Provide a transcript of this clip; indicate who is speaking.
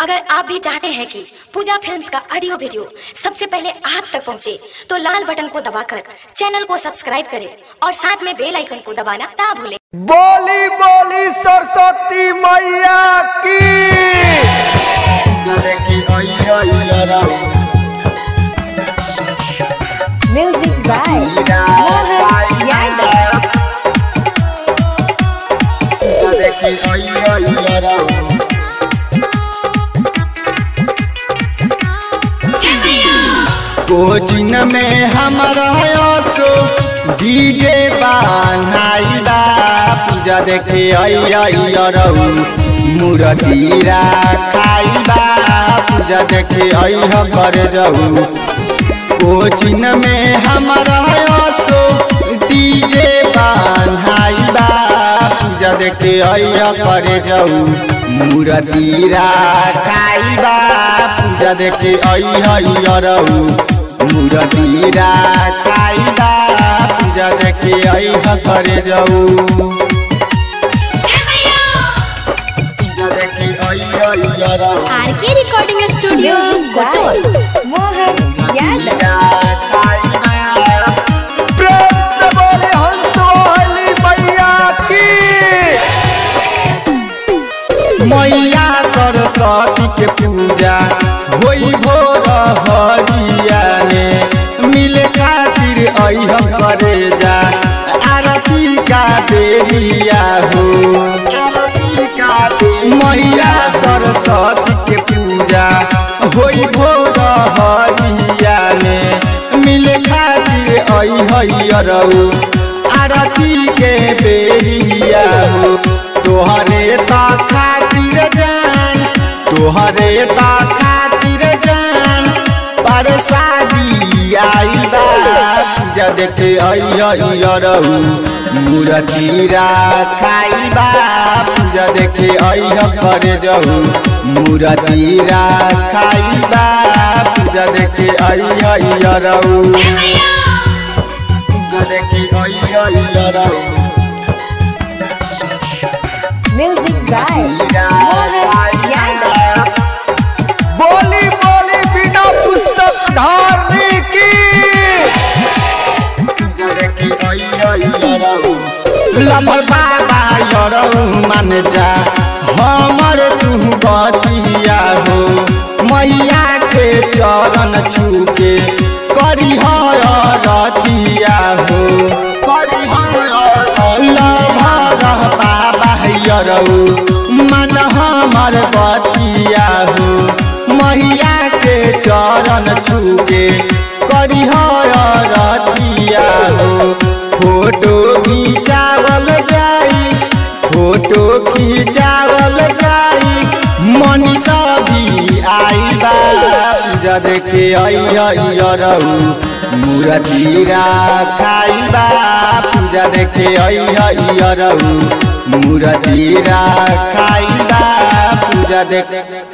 Speaker 1: अगर आप भी चाहते हैं कि पूजा फिल्म्स का ऑडियो वीडियो सबसे पहले आप तक पहुंचे, तो लाल बटन को दबाकर चैनल को सब्सक्राइब करें और साथ में बेल आइकन को दबाना ना भूलें
Speaker 2: बोली बोली सरस्वती मैया की
Speaker 3: Music by Mohan Yadav.
Speaker 2: Cochin में हमारा सो डीजे बान्हाई बा पूजा देखे अयरऊ मूर्तिरा खाई बा पूजा देखे अह कर जाऊ कोचिन में हमारा सो डीजे बान्हाई बा पूजा देखे अह कर जाऊ मूर्तिरा खाई बा पूजा देखे अयरऊ मूर्तिरा खाई बा पूजा देखे अह कर जाऊ पूजा देखे अयरऊ
Speaker 3: RK Recording Studio, Music by Mohan Yadav.
Speaker 2: प्रेम से बोले हंस वाली मैया की मैया सरस्वती के पूजा होई भोर हरिया ने मिले खातिर अह करे जा आरती का बेरिया हो मैया सरस्वती के पूजा होई भोर हरिया ने मिले खातिर अहरऊ आरती के बेरिया हो तोहरे ता खातिर जान तोहरे ता खातिर जान पर शादी आई बा पूजा देखे अयरऊ मूर्तिरा खाई बा पूजा देखे अह कर जाऊ मूर्तिरा खाई बा पूजा देखे अयरऊ पूजा देखे अयरऊ
Speaker 3: Music by Mohan Yadav.
Speaker 2: बोली बोली बिना पुस्तक धारने की लम्बर बाबा यरऊ मान जा हमर तू बतिया हो मैया के चरण छूके करी रतिया हो करी लभर बाबा यरऊ मन हमर बतिया हो मैया के चरण छूके करी रतिया हो फोटो खिंचावल जाई फोटो खिंचावल जाई मनीषा भी आई बा पूजा देखे अयरऊ मूर्तिरा खाई बा पूजा देखे अयरऊ मूर्तिरा खाई बा पूजा देखे